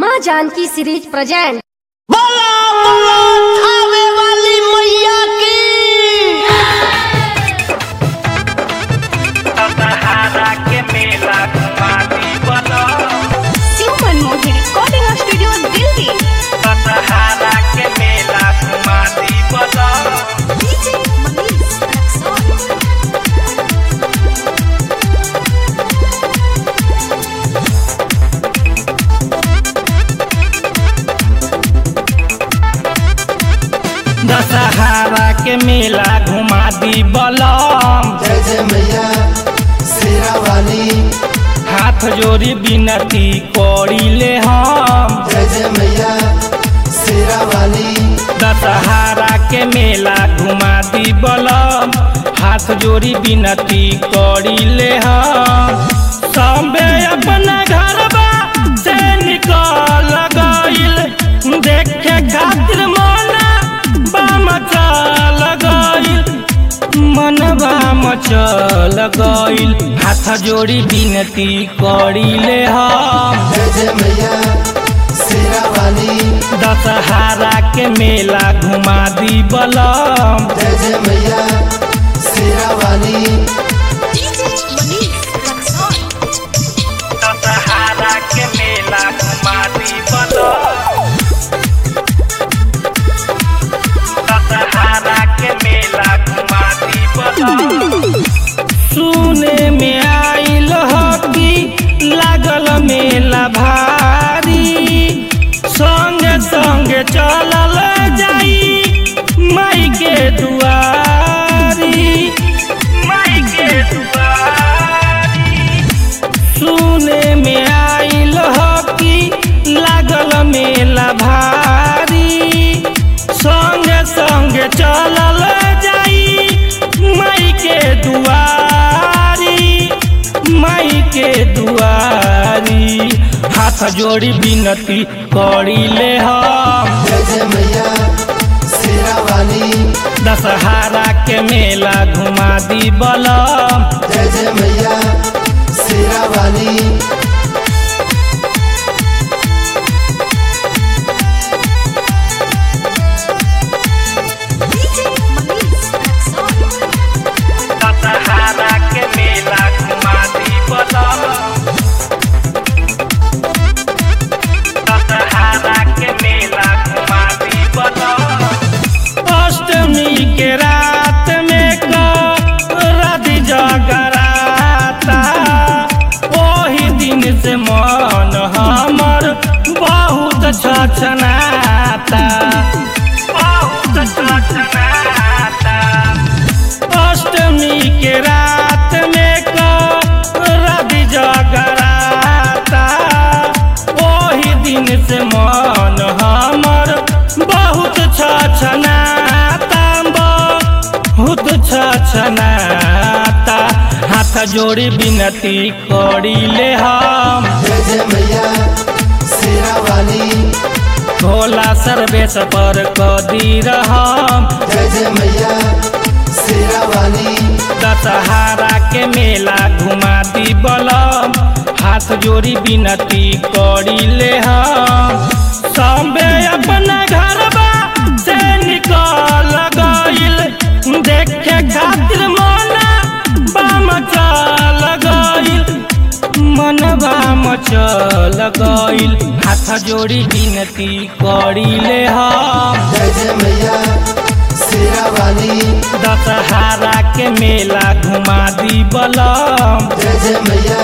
माँ Janaki series present बोला बोला खावे वाली मैया की सहारा के मेला घुमाती बनो शिव मनमोहन रिकॉर्डिंग स्टूडियो दिल्ली सहारा के मेला घुमाती बनो डीजे मनीष रक्सौल दशहरा के मेला घुमा दी बलम जय जय मैया शेरा वाली हाथ जोड़ी बिनती करी ले हम जय जय मैया शेरा वाली दशहरा के मेला घुमा दी बलम हाथ जोड़ी बिनती करी ले हम सबे अपना घरबा से निकल गइल देखे खातिर मना बाम चल गइल मनबा मचल गइल हाथ जोड़ी बिनती करी ले हम जय जय मैया शेरा वाली दशहरा के मेला घुमा दी बलम जय जय मैया शेरा वाली डीजे मनीष रक्सौल दशहरा के मेला घुमा दी बलम दशहरा के मेला घुमा दी बलम सुने में आइल हकी लागल मेला भारी संगे संगे चलल जाई माई के दुआरी माई के दुआरी सुने में आइल हकी लागल मेला भारी संगे संगे चलल जाई माई के दुआरी माई के दुआरी हाथ जोड़ी बिनती करी ले हम जय जय मैया शेरा वाली दशहरा के मेला घुमा दी बलम जय जय मैया शेरा वाली डीजे मनीष रक्सौल दशहरा के मेला घुमा दी बलम दशहरा के मेला घुमा दी बलम अष्टमी के रात में रदी जगराता ओही दिन से मन हमर बहुत छछनाता बहुत छछनाता अष्टमी के रात में रवि जगराता ओही दिन से मन हमर बहुत छछनाता बहुत छछनाता हाथ जोड़ी बिनती करी ले हम जय जय मैया शेरा वाली भोला सर्वेश पर कदी रहम जय जय मैया शेरा वाली दशहरा के मेला घुमा दी बलम हाथ जोड़ी बिनती करी ले हम सबे अपना घरबा से निकल गइल देखे खातिर मना बाम चल गइल मनबा मचल गइल हाथ जोड़ी बिनती करी ले हम जय जय मैया शेरा वाली दशहरा के मेला घुमा दी बलम जय जय मैया